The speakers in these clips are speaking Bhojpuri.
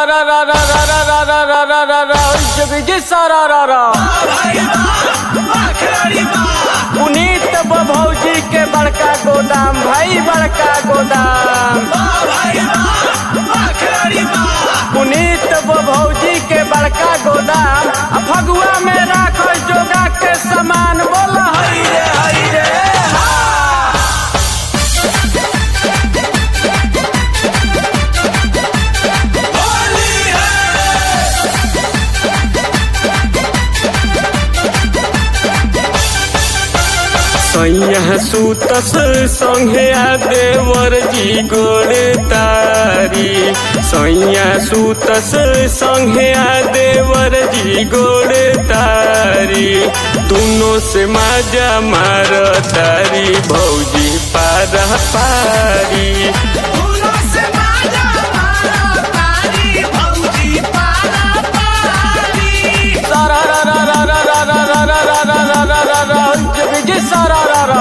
रा रा रा रा रा रा रा रा रा रा रा जग जी सारा रा रा पुनीत भौजी के बड़का गोदाम भाई बड़का गोदाम पुनीत भौजी के बड़का गोदाम आ फगुआ में राख जोगा के सामान बोल हई रे हई रे हा। सैया सुतस संगे आ देवर जी गोड़ तारी सैया सुतस संगे आ देवर जी गोड़ तारी दोनों से माजा मार तारी भौजी पारा पारी सारा रा रा रा रा रा रा रा रा रा रा रा रा रा रा जग जी सारा रा रा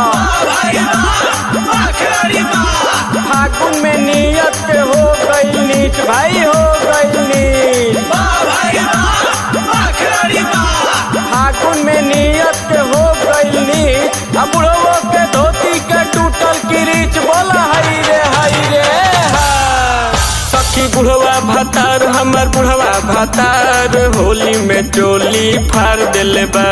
फागुन में नियत के हो गई नीच भाई हो गई नीच फागुन में नियत के हो गई नीच अब बुढ़वो के धोती के टूटल किरीच बोला हई रे हई रे हा। सखी बुढ़वा भातार हमर बुढ़वा भातार होली में चोली फाड़ देले बा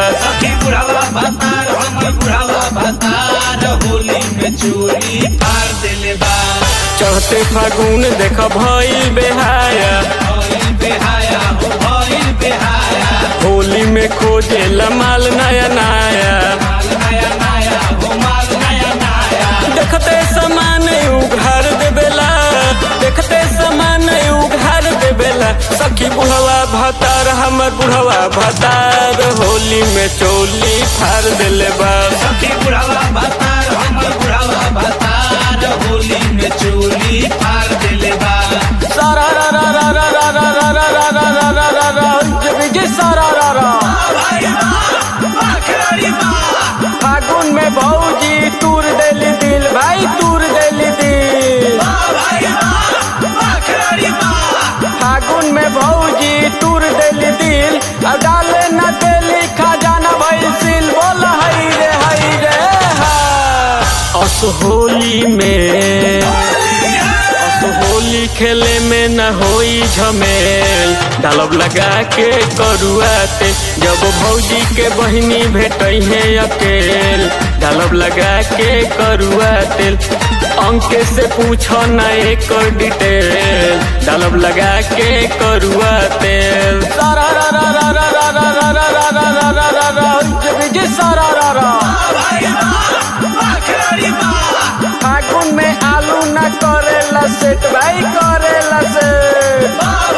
होली में चोरी फाड़ देले बा चढ़ते फागुन देख भइल बेहाया भइल बेहाया हो भइल बेहाया होली में खोजे माल नया नया माल नया नया हो माल नया नया देखते समान उघार देवेला देखते समान उघार देवेला सखी बुढ़वा भतार हमर बुढ़वा भतार होली में चोली फाड़ देले बा सखी बुढ़ावा भतार हमर बुढ़ावा भतार होली में चोली फाड़ देले बा सारा रा रा रा रा रा रा रा रा रा रा रा रा रा रा जग जी सारा रा रा फागुन में भौजी तूर देली दिल भाई तूर देली दिल फागुन में भौजी तूर देली दिल और डाले न देली खजाना भइल सिल बोल हई रे हई रे हा अस होली में अस होली खेले में न होई झमेल डालब लगा के करुआते जब भौजी के बहिनी भेटई है अकेल डालब लगा के करुआ तेल अंके से पूछो न एक डिटेल डालब लगा के करुआ तेल सारा रा रा रा रा रा रा रा रा रा रा रा रा रा जग जी सारा रा रा फागुन में आलू न करेला सेट भाई करेला सेट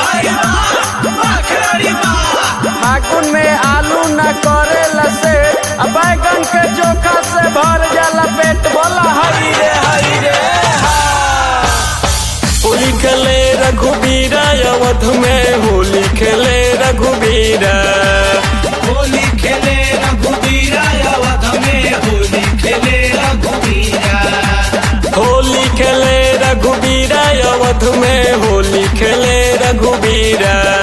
फागुन में आलू न करेला सेट आ बैगन के चोखा से भर जाला पेट बोला हई रे हई रे हा। होली खेले रघुबीरा अवध में होली खेले रघुबीरा होली खेले रघुबीरा अवध में होली खेले रघुबीरा होली खेले रघुबीरा अवध में होली खेले रघुबीरा